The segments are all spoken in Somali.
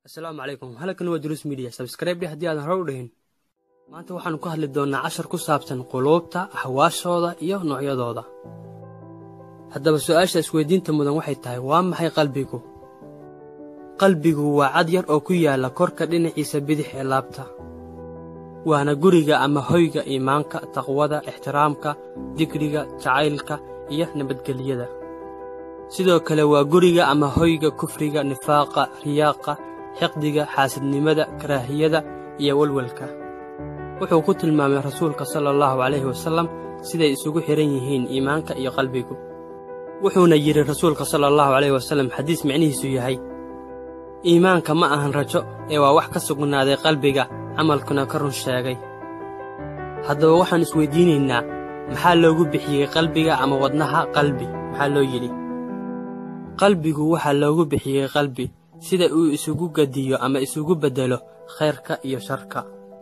asalaamu calaykum halkan waa duruus midiya sabskrayb haddii aadan hore u dhihin maanta waxaannu ka hadli doonnaa cashar ku saabsan quluubta ahwaashooda iyo noocyadooda haddaba su'aasha isweydiinta mudan waxay tahay waa maxay qalbigu qalbigu waa cad yar oo ku yaalla korka dhinaciisa bidix ee laabta waana guriga ama hoyga iimaanka taqwada ixtiraamka digriga jacaylka iyo nabadgelyada sidoo kale waa guriga ama hoyga kufriga nifaaqa riyaaqa xiqdiga xaasidnimada karaahiyada iyo welwelka wuxuu ku tilmaamay rasuulka sala allahu calayhi wasallam siday isugu xidhan yihiin iimaanka iyo qalbigu wuxuuna yidhi rasuulka sala allahu calayhi wasallam xadiis micnihiisu yahay iimaanka ma ahan rajo ee waa wax ka sugnaaday qalbiga camalkuna ka run sheegay haddaba waxaan isweydiinaynaa maxaa loogu bixiyey qalbiga ama wadnaha qalbi maxaa loo yidhi qalbigu waxaa loogu bixiyey qalbi sida uu isugu gediyo ama isugu beddelo khayrka iyo sharka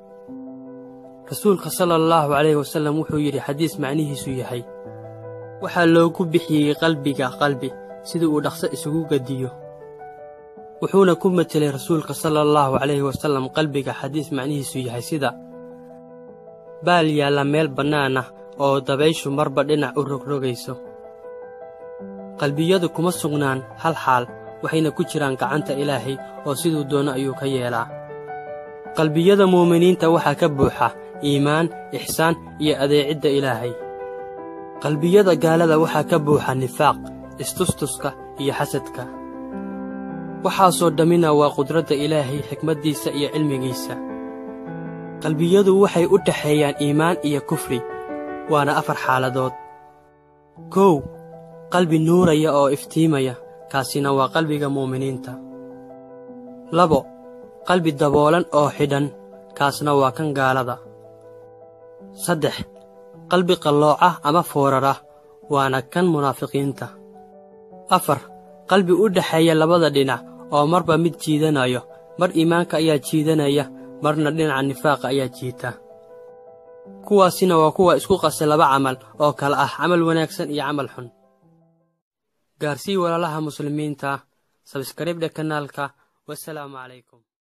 rasuulka sala allahu calayhi wasallam wuxuu yidhi xadiis macnihiisu yahay waxaa loogu bixiyey qalbiga qalbi sida uu dhaqso isugu gediyo wuxuuna ku metelay rasuulka sala allahu calayhi wasallam qalbiga xadiis macnihiisu yahay sida baal yaalla meel bannaan ah oo dabayshu marba dhinac u rogrogayso qalbiyadu kuma sugnaan hal xaal waxayna ku jiraan gacanta ilaahay oo siduu doono ayuu ka yeelaa qalbiyada muuminiinta waxaa ka buuxa iimaan ixsaan iyo adeecidda ilaahay qalbiyada gaalada waxaa ka buuxa nifaaq istustuska iyo xasadka waxaasoo dhammina waa qudradda ilaahay xikmaddiisa iyo cilmigiisa qalbiyadu waxay u dhaxeeyaan iimaan iyo kufri waana afar xaaladood kow qalbi nuuraya oo iftiimaya kaasina waa qalbiga muuminiinta labo qalbi daboolan oo xidhan kaasna waa kan gaalada saddex qalbi qallooca ama foorara waana kan munaafiqiinta afar qalbi u dhexeeya labada dhinac oo marba mid jiidanayo mar iimaanka ayaa jiidanaya marna dhinaca nifaaqa ayaa jiita kuwaasina waa kuwa isku qasa laba camal oo kale ah camal wanaagsan iyo camal xun gaarsii walaalaha muslimiinta sabskaribdha kanaalka wasalaamu calaykum